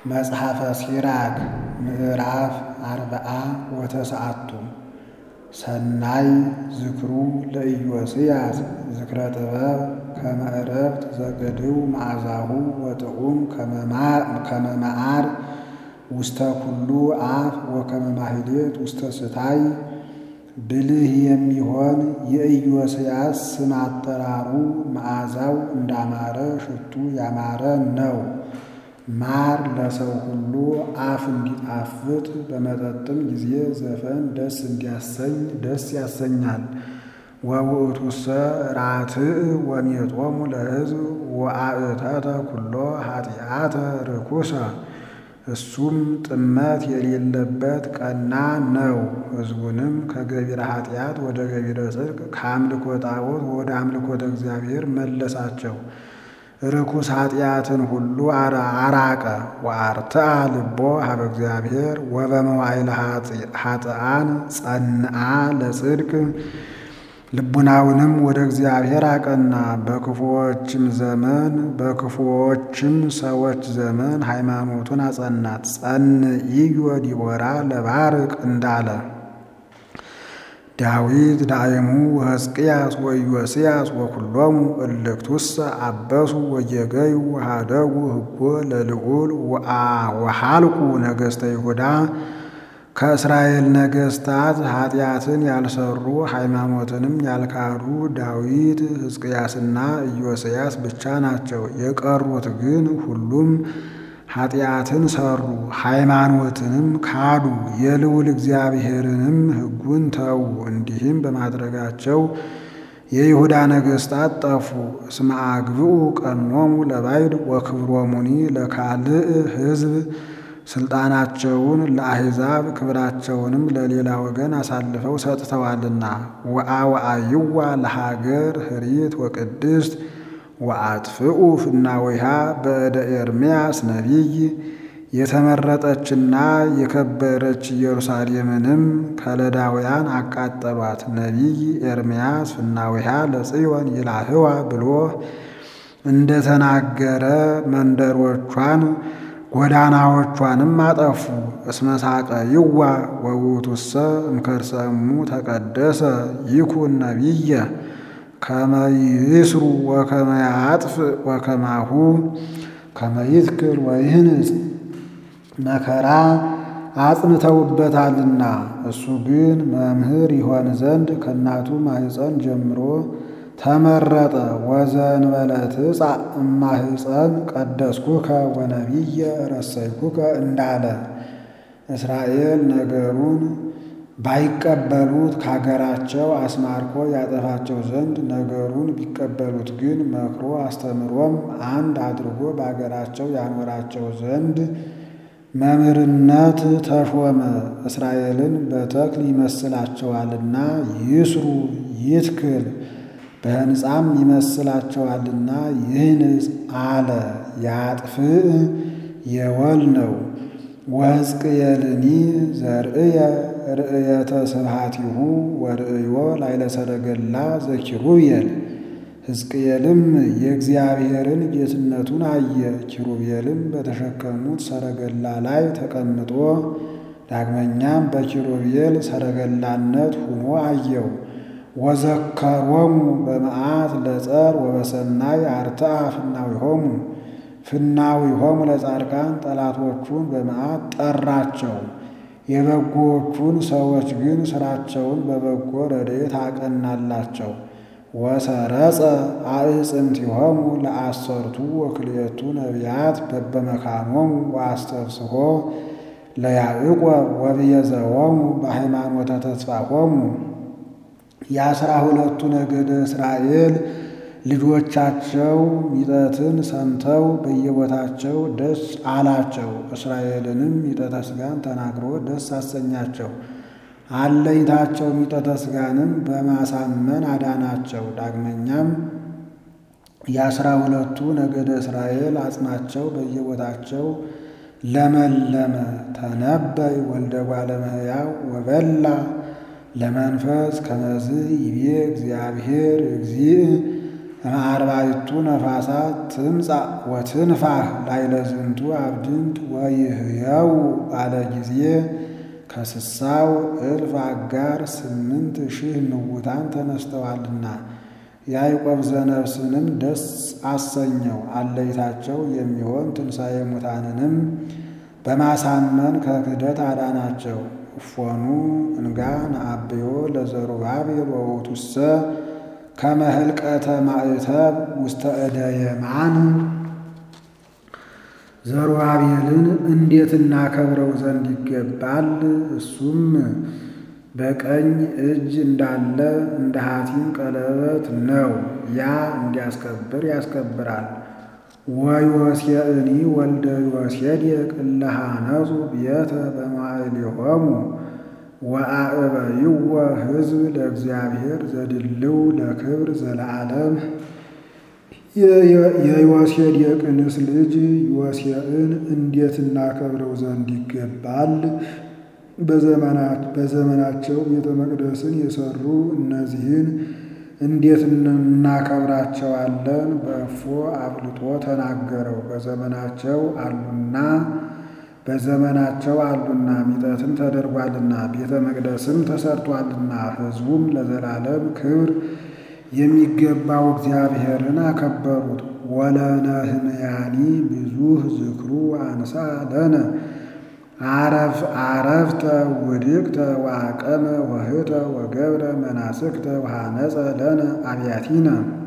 መጽሐፈ ሲራክ ምዕራፍ አርብዓ ወተስዓቱ ሰናይ ዝክሩ ለኢዮስያስ ዝክረ ጥበብ ከመ ዕረፍት ዘገድው መዓዛሁ ወጥዑም ከመ መዓር ውስተ ኩሉ አፍ ወከመ ማህሌት ውስተ ስታይ ብልህ የሚሆን የኢዮስያስ ስም አጠራሩ መዓዛው እንዳማረ ሽቱ ያማረ ነው። ማር ለሰው ሁሉ አፍ እንዲጣፍጥ በመጠጥም ጊዜ ዘፈን ደስ እንዲያሰኝ ደስ ያሰኛል። ወውእቱሰ ራትዕ ወሜጦሙ ለሕዝብ ወአእተተ ኩሎ ኃጢአተ ርኩሰ እሱም ጥመት የሌለበት ቀና ነው። ሕዝቡንም ከገቢረ ኃጢአት ወደ ገቢረ ጽድቅ ከአምልኮ ጣዖት ወደ አምልኮተ እግዚአብሔር መለሳቸው። ርኩስ ኃጢአትን ሁሉ አራቀ። ወአርትዓ ልቦ ሀበ እግዚአብሔር ወበመዋዕለ ኃጥኣን ጸንዓ ለጽድቅ ልቡናውንም ወደ እግዚአብሔር አቀና። በክፉዎችም ዘመን በክፉዎችም ሰዎች ዘመን ሃይማኖቱን አጸናት። ጸንዒዮ ዲቦራ ለባርቅ እንዳለ ዳዊት ዳይሙ ወሕዝቅያስ ወኢዮስያስ ወኩሎሙ እልክቱሰ አበሱ ወየገዩ ወሃደጉ ህጎ ለልዑል ወሃልቁ ነገሥተ ይሁዳ ከእስራኤል ነገሥታት ኃጢአትን ያልሰሩ ሃይማኖትንም ያልካዱ ዳዊት ሕዝቅያስና ኢዮስያስ ብቻ ናቸው። የቀሩት ግን ሁሉም ኃጢአትን ሰሩ፣ ሃይማኖትንም ካዱ፣ የልዑል እግዚአብሔርንም ሕጉን ተዉ። እንዲህም በማድረጋቸው የይሁዳ ነገሥታት ጠፉ። እስመ አግብኡ ቀኖሙ ለባዕድ ወክብሮሙኒ ለካልእ ሕዝብ ስልጣናቸውን ለአሕዛብ ክብራቸውንም ለሌላ ወገን አሳልፈው ሰጥተዋልና። ወአወአይዋ ለሀገር ህሪት ወቅድስት ወአጥፍኡ ፍናዊሃ በእደ ኤርምያስ ነቢይ የተመረጠችና የከበረች ኢየሩሳሌምንም ከለዳውያን አቃጠሏት። ነቢይ ኤርምያስ ፍናዊሃ ለጽዮን ይላህዋ ብሎ እንደተናገረ መንደሮቿን ጎዳናዎቿንም አጠፉ። እስመ ሳቀይዋ ወውእቱሰ እምከርሰሙ ተቀደሰ ይኩን ነቢየ ከመ ይስሩ ወከመ ያጥፍ ወከማሁ ከመ ይትክል ወይህንጽ መከራ አጽንተውበታልና። እሱ ግን መምህር ይሆን ዘንድ ከእናቱ ማኅፀን ጀምሮ ተመረጠ። ወዘእንበለ ትጻእ እማኅፀን ቀደስኩከ ወነቢየ ረሰይኩከ እንዳለ እስራኤል ነገሩን ባይቀበሉት ከሀገራቸው አስማርኮ ያጠፋቸው ዘንድ ነገሩን ቢቀበሉት ግን መክሮ አስተምሮም አንድ አድርጎ በአገራቸው ያኖራቸው ዘንድ መምህርነት ተሾመ። እስራኤልን በተክል ይመስላቸዋልና ይስሩ ይትክል በሕንፃም ይመስላቸዋልና ይህንጽ አለ። ያጥፍእ የወል ነው። ወሕዝቅኤልኒ ዘርእየ ርእየተ ስብሐቲሁ ወርእዮ ላዕለ ሰረገላ ዘኪሩቤል ሕዝቅኤልም የእግዚአብሔርን ጌትነቱን አየ። ኪሩቤልም በተሸከሙት ሰረገላ ላይ ተቀምጦ ዳግመኛም በኪሩቤል ሰረገላነት ሆኖ አየው። ወዘከሮሙ በመዓት ለጸር ወበሰናይ አርትዓ ፍናዊሆሙ ፍናዊሆሙ ለጻድቃን ጠላቶቹን በመዓት ጠራቸው። የበጎዎቹን ሰዎች ግን ሥራቸውን በበጎ ረድኤት አቀናላቸው። ወሰረጸ አዕጽምቲሆሙ ለአሰርቱ ወክልኤቱ ነቢያት በበመካኖሙ ወአስተፍስሖ ለያዕቆብ ወብየዘዎሙ በሃይማኖተ ተስፋሆሙ የአስራ ሁለቱ ነገደ እስራኤል ልጆቻቸው ሚጠትን ሰምተው በየቦታቸው ደስ አላቸው። እስራኤልንም ሚጠተ ሥጋን ተናግሮ ደስ አሰኛቸው። አለኝታቸው ሚጠተ ሥጋንም በማሳመን አዳናቸው። ዳግመኛም የአስራ ሁለቱ ነገደ እስራኤል አጽናቸው በየቦታቸው ለመለመ። ተነበይ ወልደ እጓለ እመሕያው ወበላ ለመንፈስ ከመዝ ይቤ እግዚአብሔር እግዚእ እምአርባዕቱ ነፋሳት ትምጻእ ወትንፋህ ላዕለ ዝንቱ አብድንት ወይህየው ባለ ጊዜ ከስሳው እልፍ አጋር ስምንት ሺህ ምውታን ተነስተዋልና ያዕቆብ ዘነፍስንም ደስ አሰኘው። አለይታቸው የሚሆን ትንሣኤ ሙታንንም በማሳመን ከክህደት አዳናቸው። እፎኑ እንጋ ነአብዮ ለዘሩባቤል ወውእቱሰ ከመ ህልቀተ ማዕተብ ውስተ እደ የማን ዘሩባቤልን እንዴት እናከብረው ዘንድ ይገባል? እሱም በቀኝ እጅ እንዳለ እንደ ሐቲም ቀለበት ነው። ያ እንዲያስከብር ያስከብራል። ወዮሴዕኒ ወልደ ዮሴዴቅ እለ ሐነጹ ቤተ በማእሌሆሙ ወአዕበይዎ ሕዝብ ለእግዚአብሔር ዘድልው ለክብር ዘለዓለም። የዮሴዴቅንስ ልጅ ዮሴዕን እንዴት እናከብረው ዘንድ ይገባል? በዘመናቸው ቤተ መቅደስን የሰሩ እነዚህን እንዴት እናከብራቸዋለን? በእፎ አብልጦ ተናገረው። በዘመናቸው አሉና በዘመናቸው አሉና ሚጠትም ተደርጓልና ቤተ መቅደስም ተሰርቷልና ሕዝቡም ለዘላለም ክብር የሚገባው እግዚአብሔርን አከበሩት። ወለነህምያኒ ብዙኅ ዝክሩ አንሳ ለነ አረፍ አረፍተ ውድቅተ ወአቀመ ወህተ ወገብረ መናስክተ ወሃነጸ ለነ አብያቲነ።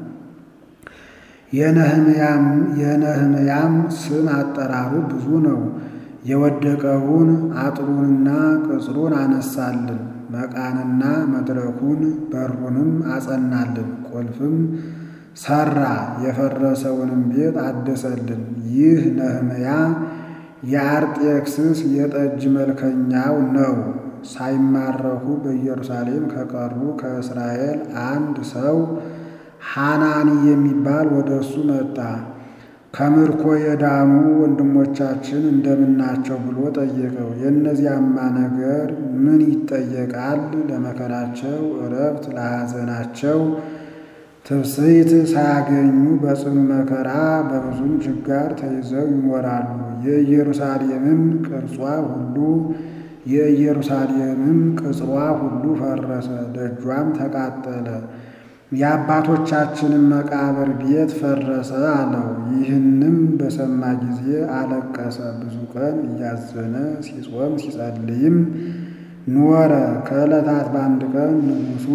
የነህምያም ስም አጠራሩ ብዙ ነው። የወደቀውን አጥሩንና ቅጽሩን አነሳልን፣ መቃንና መድረኩን በሩንም አጸናልን፣ ቁልፍም ሰራ፣ የፈረሰውንም ቤት አደሰልን። ይህ ነህምያ የአርጤክስስ የጠጅ መልከኛው ነው። ሳይማረኩ በኢየሩሳሌም ከቀሩ ከእስራኤል አንድ ሰው ሐናኒ የሚባል ወደ እሱ መጣ። ከምርኮ የዳኑ ወንድሞቻችን እንደምናቸው ብሎ ጠየቀው። የእነዚያማ ነገር ምን ይጠየቃል? ለመከራቸው እረፍት፣ ለሐዘናቸው ትብስይት ሳያገኙ በጽኑ መከራ በብዙም ችጋር ተይዘው ይኖራሉ። የኢየሩሳሌምም ቅርጿ ሁሉ የኢየሩሳሌምም ቅጽሯ ሁሉ ፈረሰ፣ ደጇም ተቃጠለ። የአባቶቻችንም መቃብር ቤት ፈረሰ አለው። ይህንም በሰማ ጊዜ አለቀሰ። ብዙ ቀን እያዘነ ሲጾም ሲጸልይም ኖረ። ከዕለታት በአንድ ቀን ንጉሡ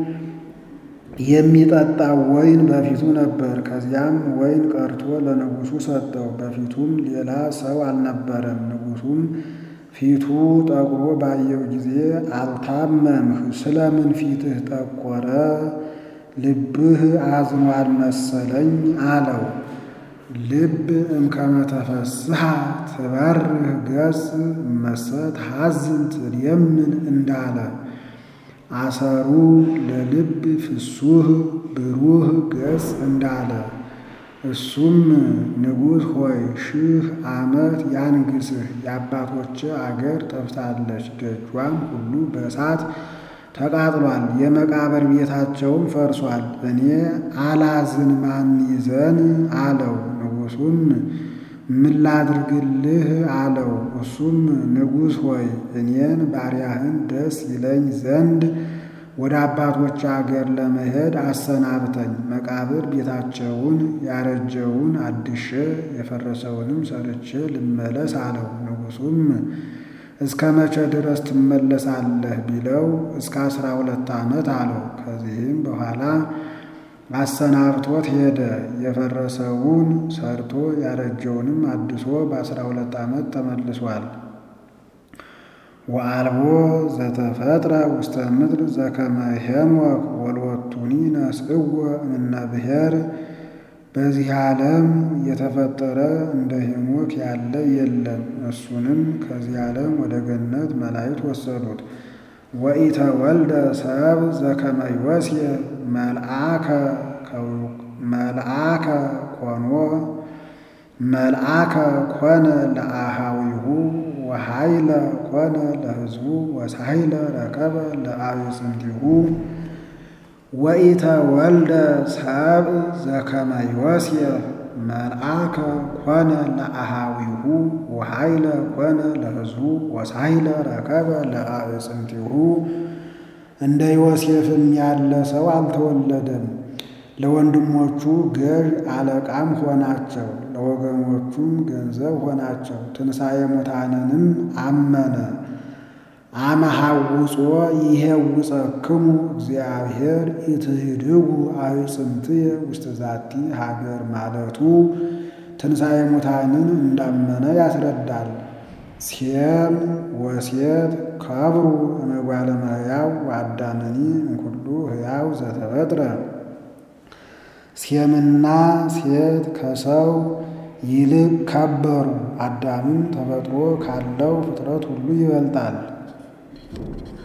የሚጠጣው ወይን በፊቱ ነበር። ከዚያም ወይን ቀርቶ ለንጉሡ ሰጠው። በፊቱም ሌላ ሰው አልነበረም። ንጉሡም ፊቱ ጠቁሮ ባየው ጊዜ አልታመምህ፣ ስለምን ፊትህ ጠቆረ? ልብህ አዝኗል መሰለኝ አለው። ልብ እምከመ ተፈስሐ ትበርህ ገጽ እመሰት ሐዝን ትድየምን እንዳለ አሰሩ ለልብ ፍሱህ ብሩህ ገጽ እንዳለ እሱም ንጉሥ ሆይ ሺህ ዓመት ያንግስህ። የአባቶች አገር ጠፍታለች፣ ደጇም ሁሉ በእሳት ተቃጥሏል፣ የመቃብር ቤታቸውም ፈርሷል። እኔ አላዝን ማን ይዘን አለው። ንጉሡም ምን ላድርግልህ አለው። እሱም ንጉሥ ሆይ እኔን ባሪያህን ደስ ይለኝ ዘንድ ወደ አባቶች አገር ለመሄድ አሰናብተኝ፣ መቃብር ቤታቸውን ያረጀውን አድሼ የፈረሰውንም ሰርቼ ልመለስ አለው። ንጉሡም እስከ መቼ ድረስ ትመለሳለህ ቢለው እስከ አስራ ሁለት ዓመት አለው። ከዚህም በኋላ አሰናብቶት ሄደ። የፈረሰውን ሰርቶ ያረጀውንም አድሶ በአስራ ሁለት ዓመት ተመልሷል። ወአልቦ ዘተፈጥረ ውስተ ምድር ዘከመ ሄኖክ ወልወቱኒ ነስእዎ እምነ ብሔር በዚህ ዓለም የተፈጠረ እንደ ሄኖክ ያለ የለም። እሱንም ከዚህ ዓለም ወደ ገነት መላእክት ወሰዱት። ወኢተ ወልደ ሰብ ዘከመ ዮሴፍ መልአከ ኮኖ መልአከ ኮነ ለአሃዊሁ ወሃይለ ኮነ ለሕዝቡ ወሳይለ ረከበ ለአዕፅምቲሁ ወኢተ ወልደ ሰብእ ዘከመ ዮሴፍ መልአከ ኮነ ለአሃዊሁ ወኃይለ ኮነ ለሕዝቡ ወሳይለ ረከበ ለአዕፅምቲሁ። እንደ ዮሴፍም ያለ ሰው አልተወለደም። ለወንድሞቹ ገዥ አለቃም ሆናቸው፣ ለወገኖቹም ገንዘብ ሆናቸው። ትንሣኤ ሙታንንም አመነ። አመሐውጾ ይሄውፀክሙ እግዚአብሔር ኢትህድጉ አዕፅምትየ ውስተ ዛቲ ሀገር ማለቱ ትንሣኤ ሙታንን እንዳመነ ያስረዳል። ሴም ወሴት ከብሩ እመጓለ እመሕያው ወአዳምኒ እምኩሉ ሕያው ዘተፈጥረ ሴምና ሴት ከሰው ይልቅ ከበሩ። አዳምም ተፈጥሮ ካለው ፍጥረት ሁሉ ይበልጣል።